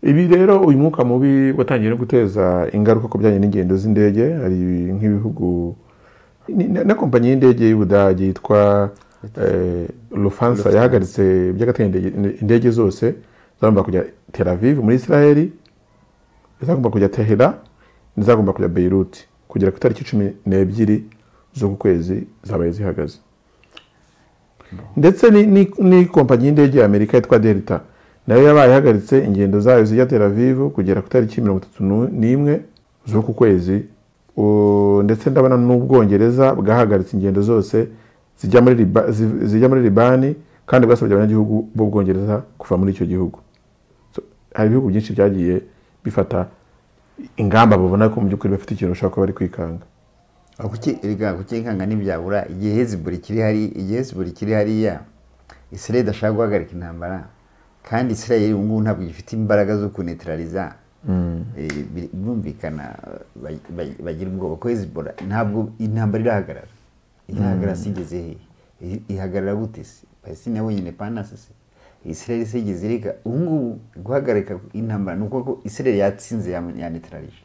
Ibi rero uyu mwuka mubi watangiye no guteza ingaruka ku bijyanye n'ingendo z'indege hari nk'ibihugu ni- na na kompanyi y'indege y'Ubudage yitwa eh, Lufthansa yahagaritse by'agateganyo indege- indege zose zagomba kujya Tel Aviv muri Israel izagomba kujya Tehera n'izagomba kujya Beirut kugera ku itariki cumi n'ebyiri z'uku kwezi zabaye zihagaze ndetse ni- ni- ni kompanyi y'indege ya Amerika yitwa Delta nayo yabaye ihagaritse ingendo zayo zijya Tel Aviv kugera ku itariki mirongo itatu nu- n'imwe z'uku kwezi U- ndetse ndabona n'Ubwongereza bwahagaritse ingendo zose zijya muri Liba- zi- zijya muri Libani kandi bwasabye abanyagihugu b'Ubwongereza kuva muri icyo gihugu So, hari ibihugu byinshi byagiye bifata ingamba babona ko mu by'ukuri bafite ikintu bashobora kuba bari kwikanga Aho kuki- erega kukinkanga ntibyabura igihe heziburi kiri hari igihe heziburi kiri hariya israel idashaka guhagarika intambara kandi israel ubu ngubu ntabwo gifite imbaraga zo kunetraliza Eh, bir- birumvikana ba- ba- bagira ubwoba ko hezibora ntabwo intambara irahagarara irahagarara se igeze hehe I- ihagarara gute se palestine yabonye panasi se israel se igeze ireka ubu ngubu guhagarika intambara ni uko ko israel yatsinze ya- yanetralije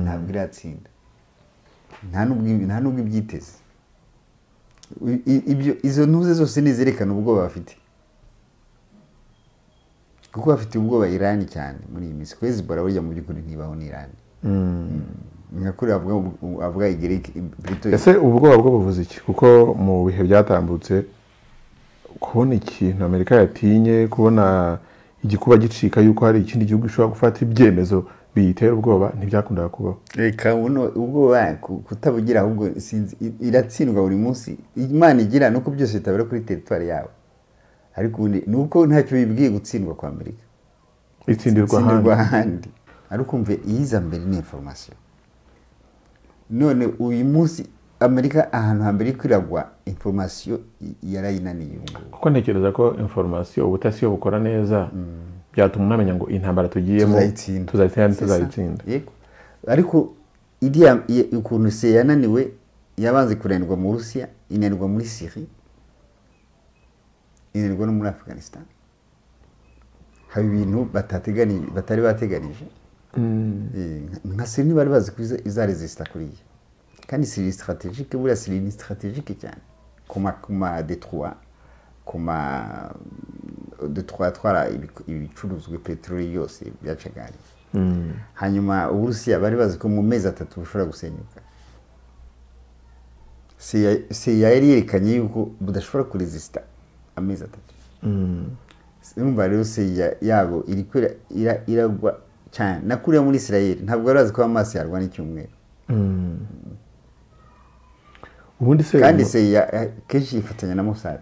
ntabwo iratsinda nta nubwo nta nubwo ibyiteze I- i- ibyo izo ntuze zose ntizerekana ubwoba bafite kuko bafite ubwoba irani cyane muri iyi minsi kwezi bora burya mu by'ukuri ntibaho n'irani nyakuri avuga ubu- avuga igiriki brito ese ubwoba bwo buvuze iki kuko mu bihe byatambutse kubona ikintu amerika yatinye kubona igikuba gicika yuko hari ikindi gihugu gishobora gufata ibyemezo biyitera ubwoba ntibyakundaga kubaho reka buno ubwoba ku- kutabugira ahubwo sinzi i- iratsindwa buri munsi imana igira nuko byose bitabera kuri teritwari yabo ariko ubundi ni uko ntacyo bibwiye gutsindwa kwa amerika itsindirwa ahandi itsindirwa ahandi ariko umve iyiza mbere ni information none uyu munsi amerika ahantu hambere iri kwiragwa information i- yarayinaniye ubu ngubu kuko ntekereza ko inforomasiyo ubutasi bukora neza byatuma unamenya ngo intambara tugiyemo Tuzayitsinda. tuzayitsinda C'est ça. ntituzayitsinda Yego. ariko iriya i- ukuntu se yananiwe yabanze kunanirwa mu burusiya inanirwa muri syrie inanirwa no muri afghanistan haba ibintu batategani- batari bateganije Eh, nka siri ntibari bazi ko iza- izaresisita kuriya kandi siri strategike buriya siri ni strategike cyane ku ma ku ma detroit ku ma detroit atwara ibic- ibicuruzwa peteroli yose byacaga hariya hanyuma uburusiya bari bazi ko mu mezi atatu bushobora gusenyuka CIA CIA yari yerekanye yuko budashobora kuresisita amezi atatu urumva rero CIA yabo iri kwira- ira- iragwa cyane na kuriya muri israel ntabwo bari bazi ko amaso yarwana icyumweru ubundi se kandi CIA eh, kenshi yifatanya na mossad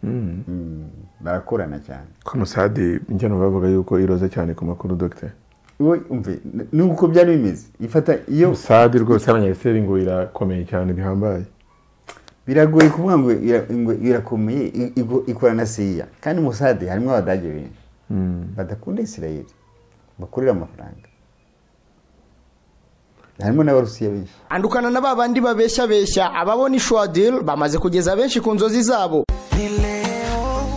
Mm, barakorana cyane komisade njya numva bavuga yuko iroze cyane ku makuru dogiteri wowe umve n- nuko byari bimeze ifata iyo sade rwose y'abanyamisiri ngo irakomeye cyane bihambaye biragoye kuvuga ngo ira- ngo irakomeye i- igo- ikorana na siya kandi musade harimo abadage benshi badakunda isirayeli bakorera amafaranga harimo n'abarusiya benshi andukana na ba bandi babeshyabeshya ababona ishwadil bamaze kugeza benshi ku nzozi zabo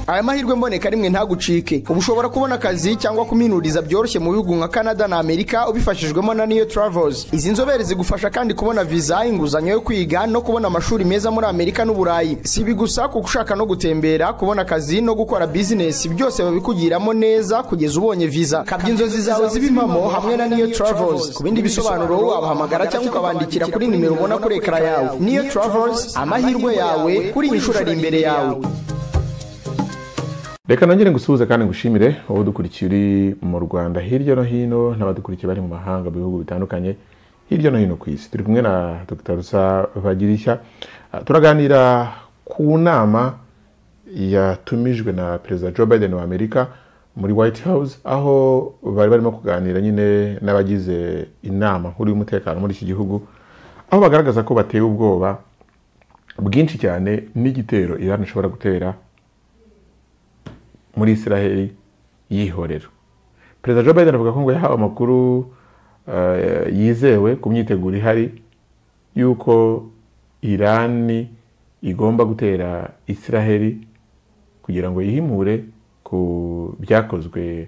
aya mahirwe mboneka rimwe ntagucike ubu ushobora kubona akazi cyangwa kuminuriza byoroshye mu bihugu nka canada na amerika ubifashijwemo na niyo travels izi nzobere zigufasha kandi kubona viza inguzanyo yo kwiga no kubona amashuri meza muri amerika n'uburayi si ibi gusa kuko ushaka no gutembera kubona akazi no gukora bizinesi byose babikugiramo neza kugeza ubonye viza kabya inzozi zawe zibe impamo hamwe na niyo travels ku bindi bisobanuro wabahamagara cyangwa ukabandikira kuri nimero ubona kuri ekara yawe niyo travels amahirwe yawe kuri iyi nshuro ari imbere yawe reka nongere ngusuhuze kandi ngushimire wowe udukurikiye uri mu rwanda hirya no hino n'abadukurikiye bari mu mahanga mu bihugu bitandukanye hirya no hino ku isi turi kumwe na dr rusa bagirishya Ah, turaganira ku nama yatumijwe na perezida joe biden wa amerika muri white house aho bari barimo kuganira nyine n'abagize inama nkuru y'umutekano muri iki gihugu aho bagaragaza ko batewe ubwoba bwinshi cyane n'igitero iran ishobora gutera muri israheli yihorera perezida joe biden avuga ko ngo yahawe amakuru eh, yizewe ku myiteguro ihari y'uko irani igomba gutera israheli kugira ngo yihimure ku byakozwe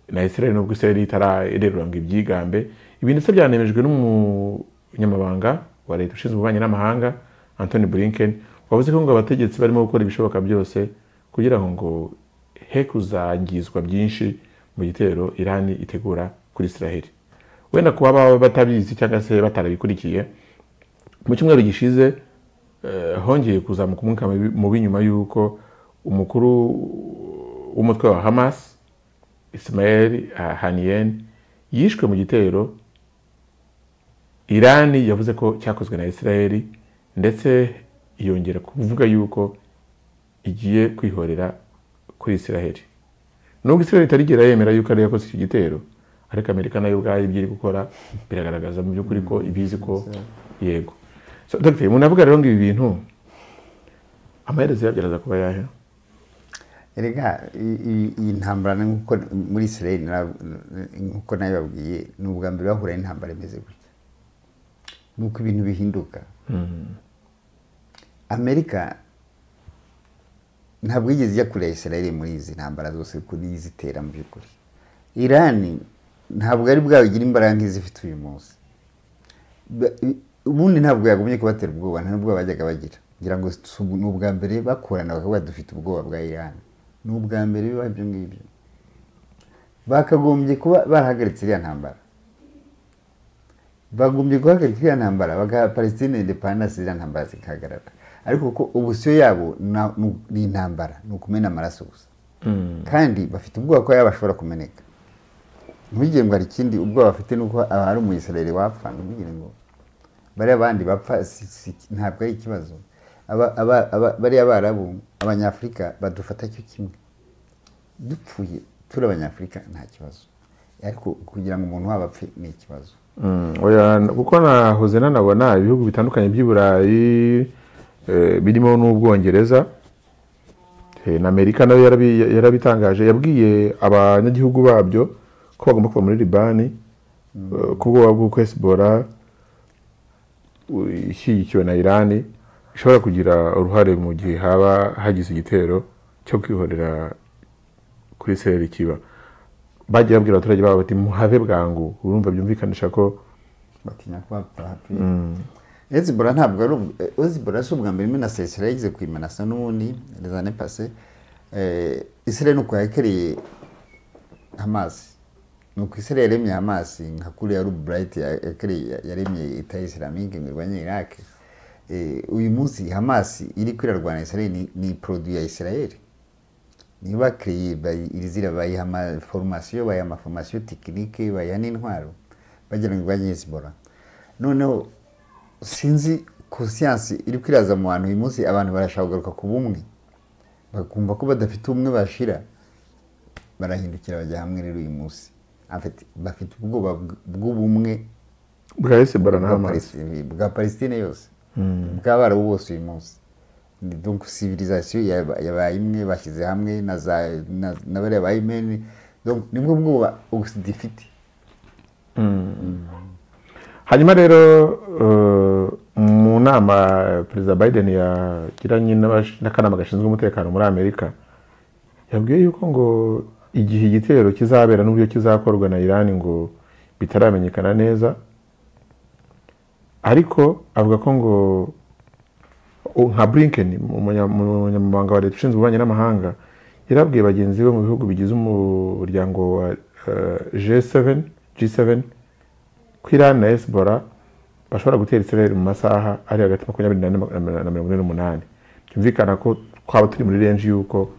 na israel nubwo israel itarererwa ngo ibyigambe ibi ndetse byanemejwe n'umunyamabanga wa leta ushinzwe ububanyi n'amahanga antoni blinken wavuze ko ngo abategetsi barimo gukora ibishoboka byose kugira ngo he kuzangizwa byinshi mu gitero irani itegura kuri israel wenda kuba baba batabizi cyangwa se batarabikurikiye mu cyumweru gishize hongeye kuzamuka umwuka mubi nyuma y'uko umukuru w'umutwe wa hamas Ismail haniyen yishwe mu gitero irani yavuze ko cyakozwe na israel ndetse yongera kuvuga yuko igiye kwihorera kuri israel nubwo israel itarigera yemera yuko ariyo yakoze icyo gitero ariko amerika nayo ubwayo ibyo iri gukora biragaragaza mu by'ukuri ko ibizi ko yego So, Dr. umuntu avuga rero ngo ibi bintu amaherezo yabyaraza kuba yahe erega i- i- iyi ntambara ni nkuko muri israel nara- nkuko nabibabwiye ni ubwa mbere bahura n'intambara imeze gutya nuko ibintu bihinduka amerika ntabwo yigeze ijya kure ya israel muri izi ntambara zose kuko niyo izitera mu by'ukuri irani ntabwo ari bwabigira imbaraga nk'izifite uyu munsi Ba- i- ubundi ntabwo yagumye kubatera ubwoba nta n'ubwoba bajyaga bagira ngira ngo si ubu- ni ubwa mbere bakorana bakavuga dufite ubwoba bwa irani ni ubwa mbere biba ibyo ngibyo bakagombye kuba barahagaritse iriya ntambara bagombye guhagarika iriya ntambara bagaha palestine indepandansi iriya ntambara zigahagarara ariko kuko ubusiyo yabo na- ni ni intambara ni ukumena amaraso gusa kandi bafite ubwoba ko yaba ashobora kumeneka ntugire ngo hari ikindi ubwoba bafite ni uko aba ari umuyisirayeli wapfa ntugire ngo bariya bandi bapfa si- si- ntabwo ari ikibazo Aba- aba- aba- bariya barabu abanyafurika badufata cyo kimwe dupfuye turi abanyafurika nta kibazo ariko kugira ngo umuntu wabo apfe ni ikibazo Mm, oya, kuko nahoze nanabona ibihugu bitandukanye by'i burayi eh, birimo n'ubwongereza eh, na amerika nayo yarabi- yarabitangaje yabwiye abanyagihugu babyo ko bagomba kuva muri libani eh, ku bwoba bw'uko hezibora u- ishyigikiwe na irani ishobora kugira uruhare mu gihe haba hagize igitero cyo kwihorera kuri sereri kiba bagiye babwira abaturage babo bati muhave bwangu urumva byumvikanisha ko batinya ko bapfa hafi ezibora ntabwo ari ubw- eh, ezibora si ubwa mbere imena sesera yigeze kuyimenasa n'ubundi rezane pase israel nuko yakereye hamasi nuko israel yaremye hamasi nka kuriya ruburayiti yaremye leta isiramike ngo irwanye iraq Eh, uyu munsi hamasi iri kwirarwana israel ni- ni produit ya israel niba kereye irizira bayiha amaforomasiyo bayiha amaforomasiyo tekinike bayiha n'intwaro bagira ngo ibanye hezibora noneho sinzi kosiyansi iri kwiraza mu bantu uyu munsi abantu barashaka kugaruka ku bumwe bakumva ko badafite ubumwe bashira barahindukira bajya hamwe rero uyu munsi En fait, bafite ubwoba bw- bw'ubumwe bwahise barana bwa hamaze Palestine- bwa palestine yose bw'abarabu bose uyu munsi Ni donc civilisation yaba- yabaye imwe bashyize hamwe na za- na- na bariya ba imeni donc nibwo bwoba ogisida ifite hanyuma rero eh, mu nama perezida biden yagiranye n'abash- n'akanama gashinzwe umutekano muri amerika yabwiye yuko ngo igihe igitero kizabera n'uburyo kizakorwa na irani ngo bitaramenyekana neza ariko avuga ko ngo u- nka blinken umunya- umunyamabanga wa leta ushinzwe ububanyi n'amahanga yarabwiye bagenzi be mu bihugu bigize umuryango wa eh, G7 G7 ko Iran na Hezbollah bashobora gutera Israel mu masaha ari hagati ya makumyabiri n'ane na mirongo ine n'umunani byumvikana ko twaba turi muri renji y'uko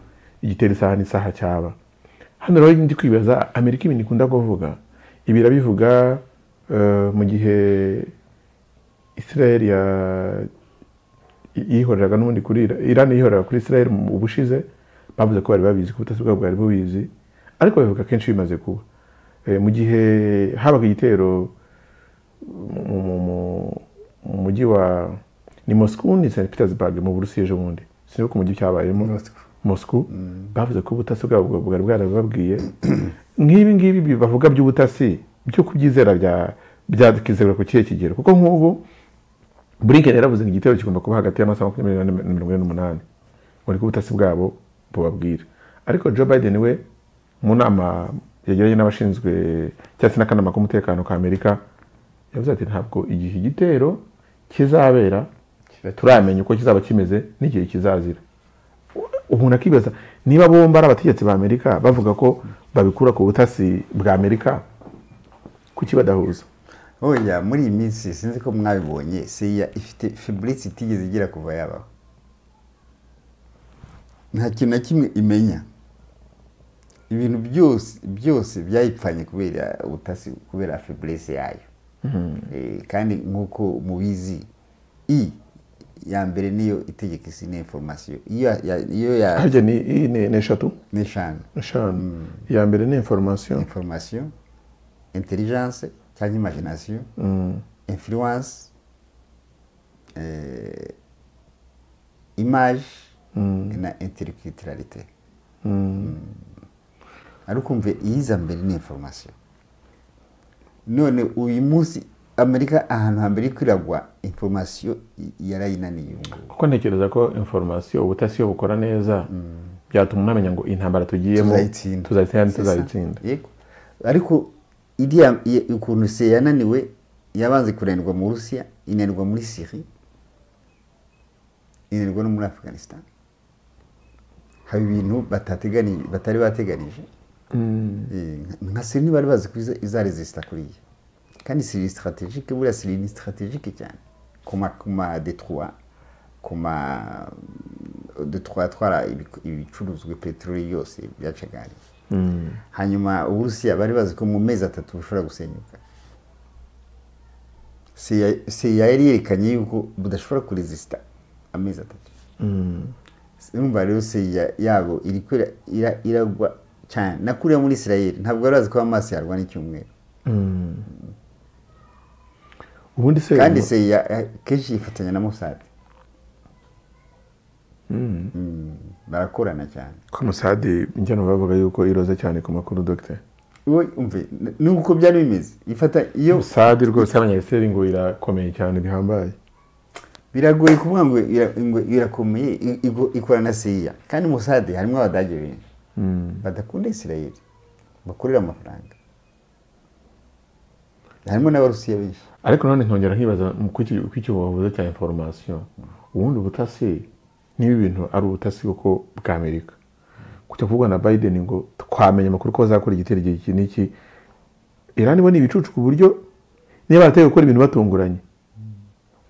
igitera isaha n'isaha cyaba hano rero ndi kwibaza amerika ibintu ikunda kuvuga ibi irabivuga eh, mu gihe Israel ya- yihoreraga n'ubundi kuri Ira- Iran yihorera kuri Israel mu bushize bavuze ko bari babizi ko ubutasi bwabo bwari bubizi ariko babivuga kenshi bimaze kuba Eh, mu gihe habaga igitero mu- mu- mu- mu mujyi wa ni Moscow ni St Petersburg mu Burusiya ejo bundi sinibuka umujyi cyabayemo Moscow. Moscow bavuze ko ubutasi bwabo bwa- bwari bwarababwiye nk'ibi ngibi bi- bavuga by'ubutasi byo kubyizera bya byakizera ku kihe kigero kuko nk'ubu Blinken yaravuze ngo igitero kigomba kuba hagati y'amasaha makumyabiri n'ane na mirongo ine n'umunani ngo niko ubutasi bwabo bubabwira ariko joe biden we mu nama yagiranye n'abashinzwe cyangwa se n'akanama k'umutekano ka amerika yavuze ati ntabwo igihe igitero kizabera turamenya uko kizaba kimeze n'igihe kizazira umuntu akibaza niba bombi ari abategetsi ba amerika bavuga ko babikura ku butasi bwa amerika kuki badahuza oya muri iyi minsi sinzi ko mwabibonye siya ifite fiburitse itigeze igira kuva yabaho nta kintu na kimwe imenya ibintu byose byose byayipfanye kubera ubutasi kubera fiburitse yayo Eh, kandi nk'uko mubizi i ya mbere niyo itegeka isi ni informasiyo iyo ya- iyo ya harya ni iyi ni ni eshatu ni eshanu eshanu iya mbere ni inforomasiyo informasiyo intelligence cyangwa imagination influence eh, image na intellectualité ariko umve iyiza mbere ni informasiyo none uyu munsi amerika ahantu hambere kwiragwa informasiyo yarayinaniye ubu ngubu kuko ntekereza ko inforomasiyo ubutasi iyo bukora neza byatuma unamenya ngo intambara tugiyemo tuzayitsinda tuzayitsinda C'est ça. tuzayitsinda Yego. ariko iriya i- ukuntu se yananiwe yabanze kunanirwa mu burusiya inanirwa muri siri inanirwa no muri afghanistan haba ibintu batategani- batari bateganije Eh, nka siri ntibari bazi ko iza- izaresisita kuriya kandi siri ni sitarategike buriya siri ni sitarategike cyane ku ma- ku ma detroit ku ma detroit atwara ibic- ibicuruzwa peteroli yose byacaga hariya hanyuma uburusiya bari bazi ko mu mezi atatu bushobora gusenyuka CIA CIA yari yerekanye yuko budashobora kuresisita amezi atatu numva rero CIA yabo iri kwira- ira- iragwa cyane na kuriya muri israel ntabwo bari bazi ko amaso yarwana icyumweru ubundi se kandi CIA eh, kenshi yifatanya na mossad Mm, barakorana cyane komusade njyana bavuga yuko iroze cyane ku makuru dogiteri wowe umve n- nuko byari bimeze ifata iyo sade rwose y'abanyayiseri ngo irakomeye cyane bihambaye biragoye kuvuga ngo ira- ngo irakomeye i- igo- ikora na siya kandi musade harimo abadage benshi badakunda isirayeli bakorera amafaranga harimo n'abarusiya benshi ariko nanone nkongera nkibaza mu kuki- kuki wavuze cya inforomasiyo ubundi ubutasi niba ibintu ari ubutasi koko bwa amerika kujya kuvugwa na biden ngo twamenya amakuru ko bazakora igitero igihe iki n'iki irani bo ni ibicucu ku buryo niba barateye gukora ibintu batunguranye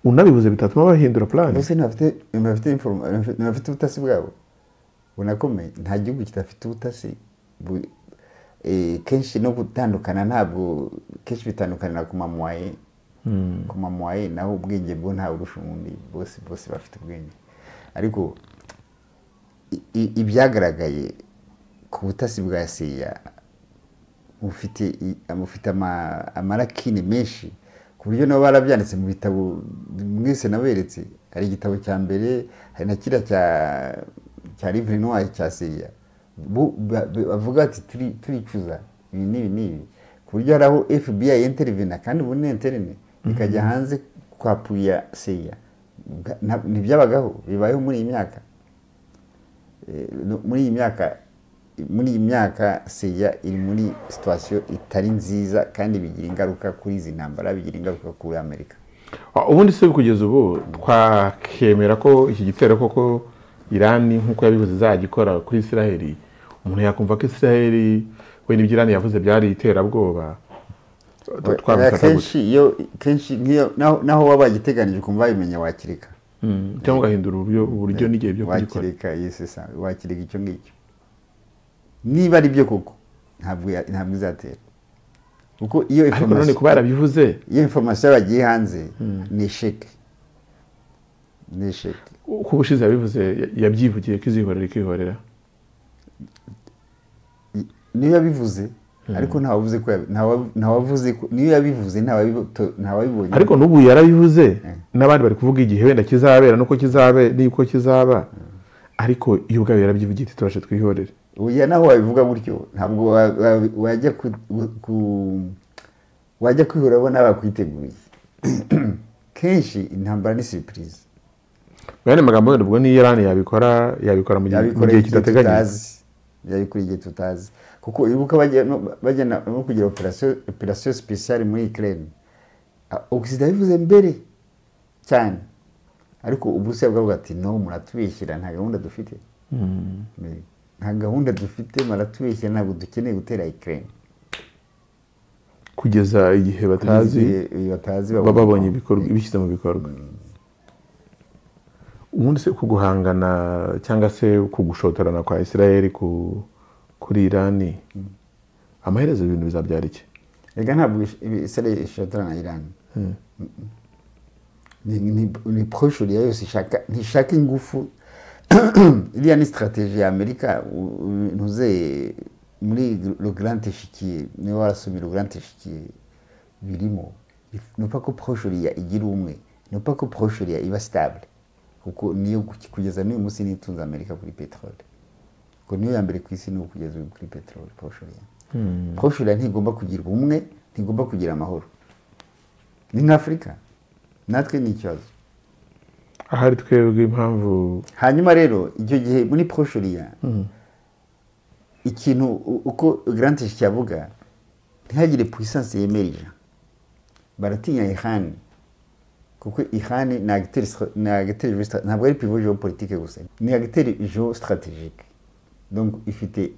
unabibuze bitatuma bahindura purani mbese ntibafite ntibafite informa- ntibafite- ntibafite ubutasi bwabo bunakomeye nta gihugu kidafite ubutasi bu- eh, kenshi no gutandukana ntabwo kenshi bitandukanira ku mamuwaye ku mamuwaye naho ubwenge bwo nta burusha ubundi bose bose bafite ubwenge ariko i- i- ibyagaragaye ku butasi bwa siya bufite i- bufite ama- amarakine menshi ku buryo nabo barabyanditse mu bitabo mwese naberetse hari igitabo cya mbere hari na kiriya cya cya livre noire cya siya Bu- ba- ba- bavuga ati "Turi- turicuza ibi n'ibi n'ibi ku buryo hari aho fbi intervena kandi ubu ni interine ikajya hanze kwa puya siya Bwa- na- ntibyabagaho bibayeho muri iyi myaka Eh, no- muri iyi myaka muri iyi myaka seya iri muri situwasiyo itari nziza kandi bigira ingaruka kuri izi ntambara bigira ingaruka kuri amerika Ah, ubundi se kugeza ubu twakemera ko iki gitero koko irani nk'uko yabivuze izagikora kuri isiraheli umuntu yakumva ko isiraheli we n'ibyo irani yavuze byari iterabwoba Tw- twabifata gute? kenshi iyo kenshi nk'iyo naho- naho waba wagiteganije ukumva wabimenya wakireka Mm, cyangwa ugahindura uburyo uburyo n'igihe byo kugikora wakireka yesi sa wakireka icyo ngicyo niba ari byo koko ntabwo ya- ntabwo izatera kuko iyo ariko nanone information- kuba yarabivuze iyo informasiyo bagiye hanze ni isheke ni isheke uko ubushize yabivuze ya- yabyivugiye ko izihorera ikihorera niyo yabivuze ariko ntawavuze ko yabi- ntawa- ntawavuze ko niyo yabivuze ntawabibo- to- ntawabibonye ariko n'ubu yarabivuze n'abandi bari kuvuga igihe wenda kizabera n'uko kizabe n'uko kizaba ariko iyo ubwayo yarabyivugiye iti tubashe twihorere oya naho wabivuga gutyo ntabwo wa- wa- wajya ku, ku- wajya kwihora abona bakwiteguye kenshi intambara ni surprise Bene magambo wenda ubwo ni Iran yabikora yabikora mu gihe mu yabikora gihe igihe kidateganyijwe tutazi byari kuri igihe tutazi kuko ibuka bajya no bajya na- no kugira operasiyo operasiyo sipesiyare muri ikirere ogisida yabivuze mbere cyane ariko ubu se bwavuga ati no muratubeshyira nta gahunda dufite nta gahunda dufite muratubeshyira ntabwo dukeneye gutera ikirere kugeza igihe batazi batazi baba babonye ibikorwa ibishyize mu bikorwa ubundi se ku guhangana cyangwa se ku gushotorana kwa israel ku kuri irani amaherezo ibintu bizabyara iki reka ntabwo isare ishobora na irani ni, ni, ni proche ya yose ishaka ntishaka ingufu iriya ni strategie ya amerika u- u- ntuze muri le grand échiquier niwe warasomye le grand échiquier birimo nupa ko proche ya igira umwe nupa ko proche ya iba stable kuko niyo ku- kugeza n'uyu munsi nitunze amerika kuri peteroli kuko niyo ya mbere ku isi ni ubu kugeza ubu kuri peteroli proche ya proche ya ntigomba kugira ubumwe ntigomba kugira amahoro ni nka afurika natwe ni ikibazo ahari twebwe impamvu hanyuma rero icyo gihe muri proshuriya ikintu u- uko garanti cyavuga ntihagire puissance yemerera baratinya ihani kuko ihani ni agiteri stra- ni agiteri jeo- ntabwo ari pivo geopolitique gusa ni agiteri geo strategique donc ifite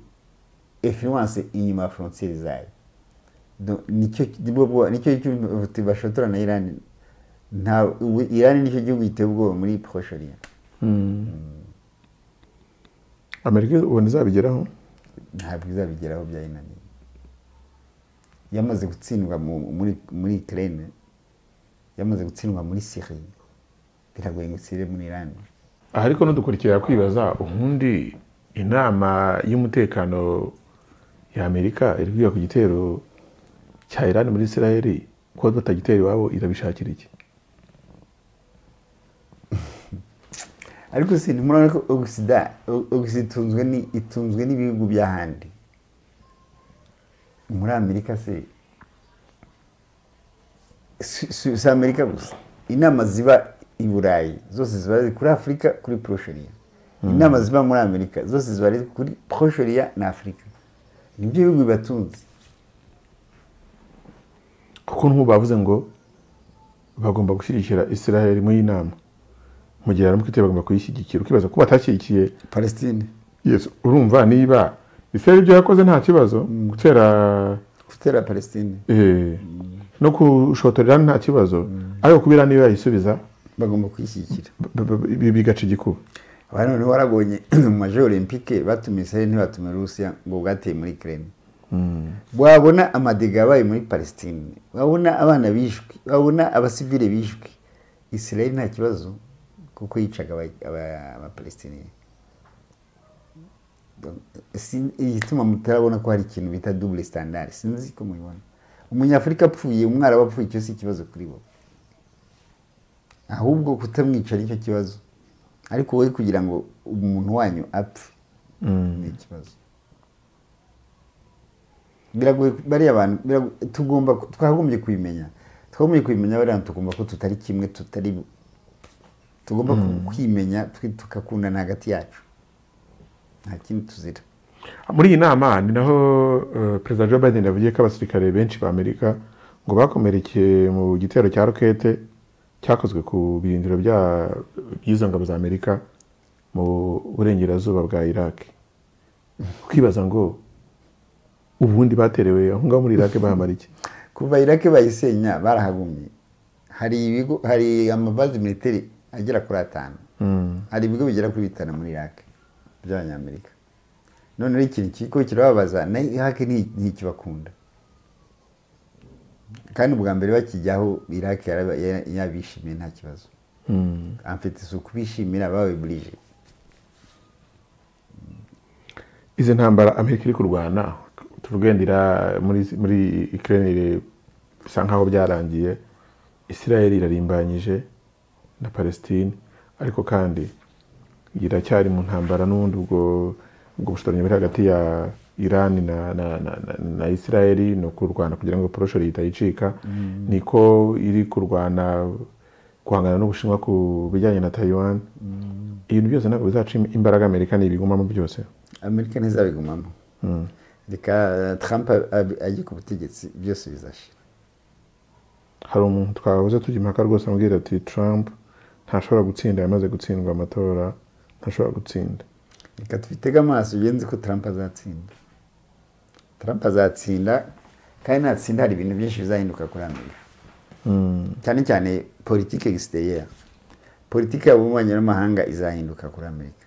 influence inyuma ya frontiere zayo Donc, nicyo nibwo bwo- nicyo cy'ubuti bashotora na irani nta ubu- irani nicyo gihugu giteye ubwoba muri proshuriya amerika ubona izabigeraho ntabwo izabigeraho byayinaniye yamaze gutsindwa mu- muri muri Ukraine yamaze gutsindwa muri Syrie biragoye ngo utsire muri Iran aha ariko nudukurikira kwibaza ubundi inama y'umutekano ya amerika iri kwiga ku gitero cya irani muri israel kuba batagitera iwabo irabishakira iki ariko si ntimurabona ko ogisida ogisida itunzwe ni itunzwe n'ibihugu by'ahandi muri amerika se si- si si amerika gusa inama ziba i burayi zose ziba ari kuri afurika kuri porosheriya inama ziba muri amerika zose ziba ari kuri porosheriya na afurika nibyo bihugu bibatunze kuko nk'ubu bavuze ngo bagomba gushyigikira israel muri iyi nama mu gihe aramuka iteye bagomba kuyishyigikira ukibaza ko batashyigikiye palestine yes urumva niba israel ibyo yakoze nta kibazo gutera gutera palestine eh, no gushotorera nta kibazo ariko kubera niyo yayisubiza bagomba kuyishyigikira b- b- b- bigaca igikuba abantu noneho warabonye mu maje olympique batumiye israel ntibatumiye rusiya ngo bwateye muri ukraine wabona amadega yabaye muri palestine wabona abana bishwe wabona abasivile bishwe israel nta kibazo kuko yicaga aba- aba- abapalestiniya Donc, si- igituma mutarabona ko hari ikintu bita double standard sinzi ko mubibona umunyafurika apfuye umwarabu apfuye icyo si ikibazo kuri bo ahubwo kutamwica nicyo kibazo ariko wowe kugira ngo umuntu wanyu apfe ni ikibazo biragoye bariya bantu birago- tugomba ku- twagombye kubimenya twagombye kubimenya bariya bantu tugomba ko tutari kimwe tutari tugomba ku- kwimenya twe tukakundana hagati yacu nta kindi tuzira muri iyi nama ni naho eh, perezida joe biden yavugiye ko abasirikare benshi ba amerika ngo bakomerekeye mu gitero cya rokete cyakozwe ku birindiro bya- by'izo ngabo za amerika mu burengerazuba bwa iraq kwibaza ngo ubundi baterewe aho ngaho muri iraq bahamara iki kuva irake bayisenya barahagumye hari ibigo hari amabazi militeri agera kuri atanu hari ibigo bigera kuri bitanu muri irake by'abanyamerika noneho ikintu kiko kirababaza na irake nti- ntikibakunda kandi ubwa mbere bakijyaho irake yaraba- ya- yabishimiye nta kibazo amfite isuku bishimira bawe burije izi ntambara amerika iri kurwana tuvuge ndira muri muri ukraine iri- bisa nkaho byarangiye israel irarimbanyije na palestine ariko kandi iracyari mu ntambara n'ubundi ubwo ubwo bushotoranyi buri hagati ya iran na, na, na, na, na israel ni ukurwana kugira ngo porosheri itayicika niko iri kurwana guhangana n'ubushinwa ku bijyanye na taiwan ibintu byose ntabwo bizaca imbaraga amerika ntibigumamo byose amerika ntizabigumamo reka trump ajye ku butegetsi byose bizashira hari umuntu twabuze tujya impaka rwose amubwira ati trump ntashobora gutsinda yamaze gutsindwa amatora ntashobora gutsinda reka tubitege amaso ugenzi ko trump azatsinda trump azatsinda kandi natsinda hari ibintu byinshi bizahinduka kuri amerika cyane cyane politike egisiteriyeri politike y'ububanyi n'amahanga izahinduka kuri amerika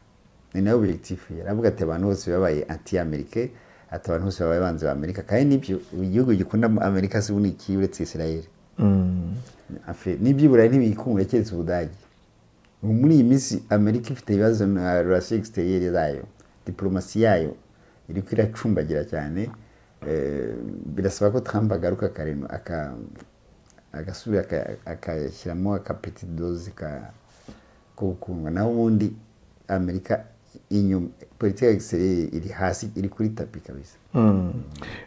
ni nayo objectif ye aravuga ati abantu bose babaye anti amerike ati abantu bose babaye banzi ba amerika kandi nibyo igihugu gikunda amerika si ubundi iki uretse israel Afe, n'ibyiburayi ntibikungura keretse ubudage ubu muri iyi minsi amerika ifite ibibazo na relation exterieur zayo diplomasi yayo iriko iracumbagira cyane Eh, birasaba ko trump agaruka akarema aka- agasubira aka- agashyiramo akapeti doze ka- ko gukundwa naho ubundi amerika inyuma politiki egisiteriyeri iri hasi iri kuri tapi kabisa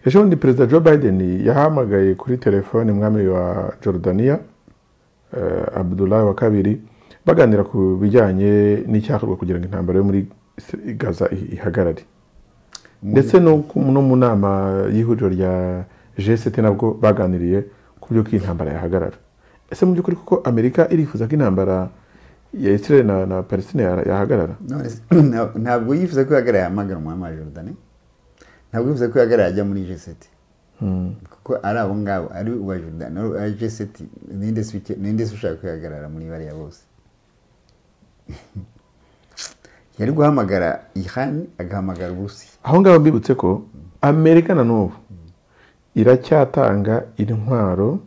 ejo bundi perezida joe biden yahamagaye kuri telefone mwami wa jordania eh, abdullah wa kabiri baganira ku bijyanye n'icyakorwa kugira ngo intambara yo muri gaza i- ihagarare ndetse no ku- no mu nama y'ihuriro rya g7 nabwo baganiriye ku byo ko iyi ntambara yahagarara ese mu by'ukuri kuko amerika irifuza ko intambara ya israel na, na palestine ya- yahagarara None se, nta- ntabwo yifuza ko yahagarara yahamagara umwami wa jordani ntabwo yifuza ko yahagarara ajya muri jeseti kuko ari abo ngabo ari uwa jordani ari jeseti ninde se uke- ninde se ushaka ko yahagarara muri bariya bose yari guhamagara ihani agahamagara uburusiya aho ngaho mbibutse ko amerika na n'ubu iracyatanga intwaro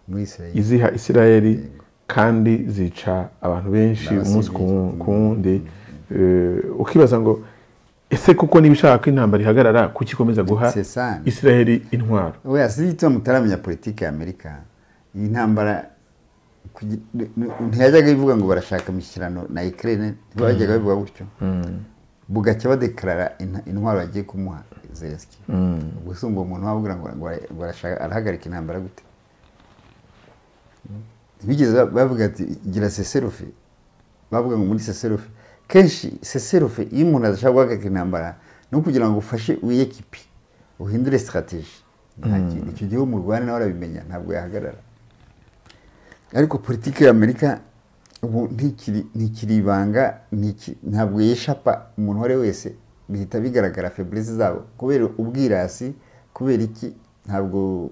muri israeli iziha israel kandi zica abantu benshi umunsi ku ku wundi Eh, ukibaza ngo ese kuko niba ushaka ko intambara ihagarara kuki ikomeza guha C'est ça. israel intwaro oya si icyo mutaramenya politiki ya amerika iyi ntambara kugi- n- n- ntiyajyaga ivuga ngo barashaka imishyirano na ukraine ntibajyaga babivuga gutyo bugacya badekarara inta- intwaro bagiye kumuha zelenski ubwo se uwo muntu wababwira ngo ngo ara- ngo arashaka arahagarika intambara gute ntibigeze ba- bavuga ati gira seserufe bavuga ngo muri seserufe kenshi seserufe iyo umuntu adashaka guhagarika intambara ni ukugira ngo ufashe wiyekipi uhindure sitrategi nta kintu icyo gihugu murwana nawe arabimenya ntabwo yahagarara ariko politiki ya amerika ubu ntikiri ntikiri ibanga ntiki- ntabwo yeshapa umuntu uwo ari we wese bihita bigaragara febureze zabo kubera ubwirasi kubera iki ntabwo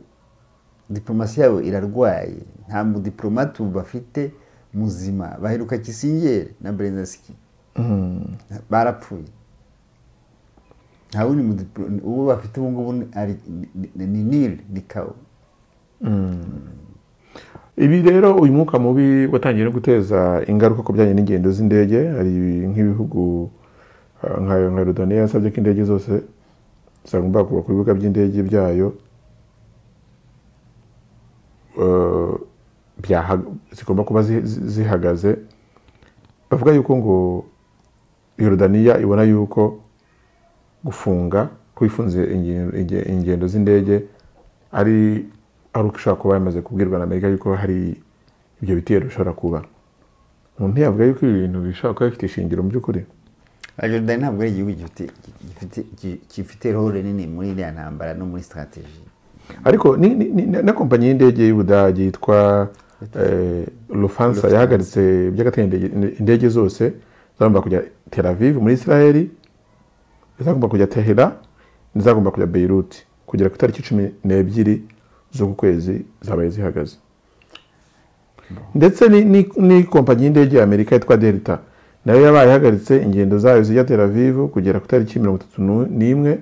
diplomasi yabo irarwaye nta mudiplomate bafite muzima baheruka kisingere na berezasiki barapfuye nta wundi mudiplo- uwo bafite ubu ngubu ni- ari- ni- ni ni nil ni kawo ibi rero uyu mwuka mubi watangiye no guteza ingaruka ku bijyanye n'ingendo z'indege hari nk'ibihugu eh, nka nka rodaniya yasabye ko indege zose zagomba kuba ku bibuga by'indege byayo eh, byaha- zigomba kuba zi- zi- zihagaze bavuga yuko ngo yorodaniya ibona yuko gufunga kwifunze ingendo z'indege ari ari uko ishobora kuba yamaze kubwirwa na amerika yuko hari ibyo bitero bishobora kuba umuntu yavuga yuko ibi bintu bishobora kuba bifite ishingiro mu by'ukuri jordani ntabwo ari igihugu gifite- gifite- gi- gifite role nini muri iriya ntambara no muri sitrategi ariko ni, ni, ni, na kompanyi y'indege y'ubudage yitwa eh, lufansa yahagaritse by'agateganyo indege- indege zose zagomba kujya tel aviv muri israeli izagomba kujya tehera n'izagomba kujya beirut kugera ku itariki cumi n'ebyiri z'uku kwezi zabaye zihagaze ndetse ni- ni- ni kompanyi y'indege ya amerika yitwa delta nayo yabaye ihagaritse ingendo zayo zijya tel aviv kugera ku itariki mirongo itatu nu- n'imwe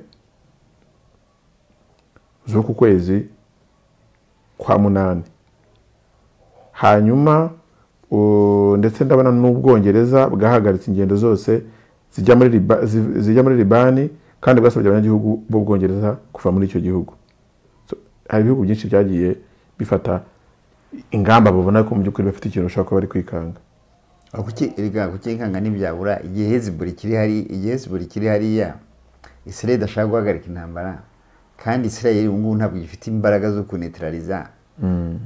z'uku kwezi kwa munani hanyuma u- ndetse ndabona n'ubwongereza bwahagaritse ingendo zose zijya muri Liba- zi- zijya muri libani kandi bwasabye abanyagihugu b'ubwongereza kuva muri icyo gihugu So, hari ibihugu byinshi byagiye bifata ingamba babona ko mu by'ukuri bafite ikintu bashobora kuba bari kwikanga Aho kuki erega kukinkanga ntibyabura igihe heziburi kiri hari igihe heziburi kiri hariya israel idashaka guhagarika intambara kandi israel ubu ngubu ntabwo gifite imbaraga zo kunetraliza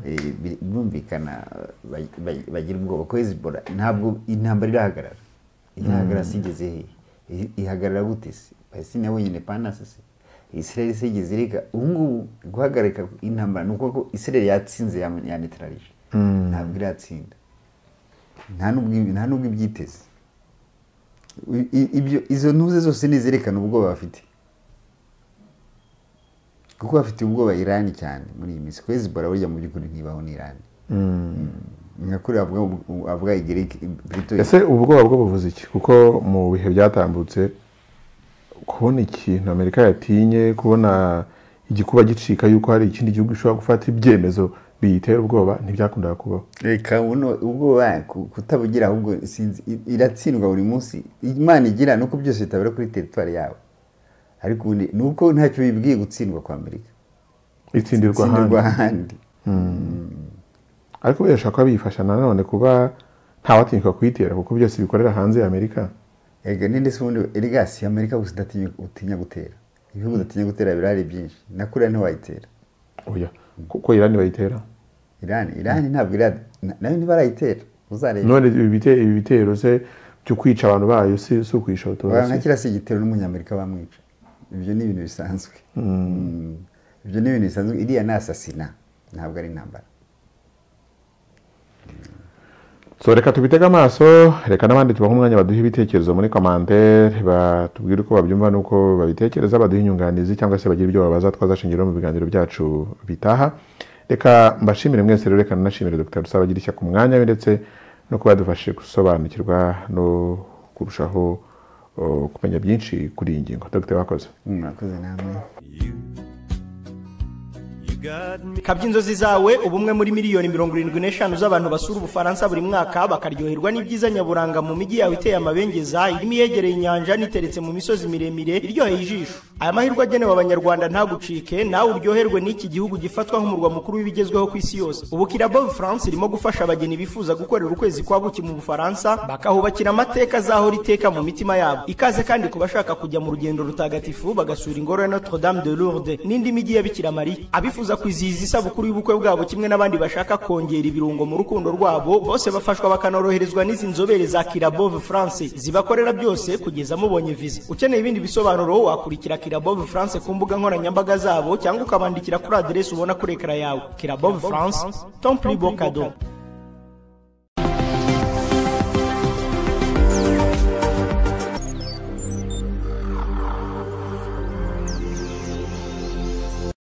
Eh, bi- birumvikana eh, ba- ba- bagira ubwoba ko hezibora ntabwo intambara irahagarara ihagarara se igeze hehe I- ihagarara gute se palestine yabonye independence se israel se igeze ireka ubu ngubu guhagarika intambara ni ukuvuga ko israel yatsinze ya- yanetralije ntabwo iratsinda nta n'ubwo- nta n'ubwo ibyiteze I- i- ibyo izo ntuze zose ni izerekana ubwoba bafite kuko bafite ubwoba irani cyane muri iyi minsi ko hezbollah burya mu by'ukuri ntibaho n'irani nyakuri avuga avuga igiriki brito ese ubwoba bwo buvuze iki kuko mu bihe byatambutse kubona ikintu amerika yatinye kubona igikuba gicika yuko hari ikindi gihugu gishobora gufata ibyemezo biyitera ubwoba ntibyakundaga kubaho reka buno ubwoba ku- kutabugira ahubwo sinzi i- iratsindwa buri munsi imana igira nuko byose bitabera kuri teritwari yawe ariko ubundi ni uko ntacyo bibwiye gutsindwa kwa amerika itsindirwa itsindirwa ahandi ahandi ariko birashobora kuba biyifasha nanone kuba ntawatinyuka kuyitera kuko byose bikorera hanze ya amerika ega ninde se ubundi erega si amerika gusa udatinya utinya gutera ibihugu udatinya gutera birahari byinshi na kuriya ntiwayitera oya kuko irani bayitera irani irani ntabwo irada nayo ntibarayitera uzareba none ibi bite- ibi bitero se byo kwica abantu bayo si si ukwica Abantu abatutsi nka si igitero n'umunyamerika bamwica ibyo ni ibintu bisanzwe Mm. ibyo ni ibintu bisanzwe iriya ni asasina ntabwo ari intambara so reka tubitege amaso reka n'abandi tubahe umwanya baduhe ibitekerezo muri komantere batubwire uko babyumva n'uko babitekereza baduhe inyunganizi cyangwa se bagire ibyo babaza twazashingiraho mu biganiro byacu bitaha reka mbashimire mwese rero reka nanashimire dr dusaba bagira ku mwanya we ndetse no kuba yadufashije gusobanukirwa no kurushaho o, kumenya byinshi kuri iyi ngingo dr wakoze murakoze namwe kabya inzozi zawe ubu umwe muri miliyoni mirongo irindwi n'eshanu z'abantu basura ubufaransa buri mwaka bakaryoherwa n'ibyiza nyaburanga mu mijyi yawe iteye amabengeza irimo iyegereye inyanja n'iteretse mu misozi miremire iryoheye ijisho aya mahirwe agenewe abanyarwanda ntagucike nawe uryoherwe n'iki gihugu gifatwa nk'umurwa mukuru w'ibigezweho ku isi yose ubu kirabo france irimo gufasha abageni bifuza gukorera ukwezi kwa buki mu bufaransa bakahubakira amateka azahora iteka mu mitima yabo ikaze kandi ku bashaka kujya mu rugendo rutagatifu bagasura ingoro ya notre dame de lourdes n'indi mijyi ya bikira mariya abifuza kwizihiza isabukuru y'ubukwe bwabo kimwe n'abandi bashaka kongera ibirungo mu rukundo rwabo bose bafashwa bakanoroherezwa n'izi nzobere za kirabove france zibakorera byose kugeza mubonye viza ukeneye ibindi bisobanuro wakurikira kirabove france ku mbuga nkoranyambaga zabo cyangwa ukabandikira kuri aderesi ubona kuri ekara yawe kirabove france tomplibo kado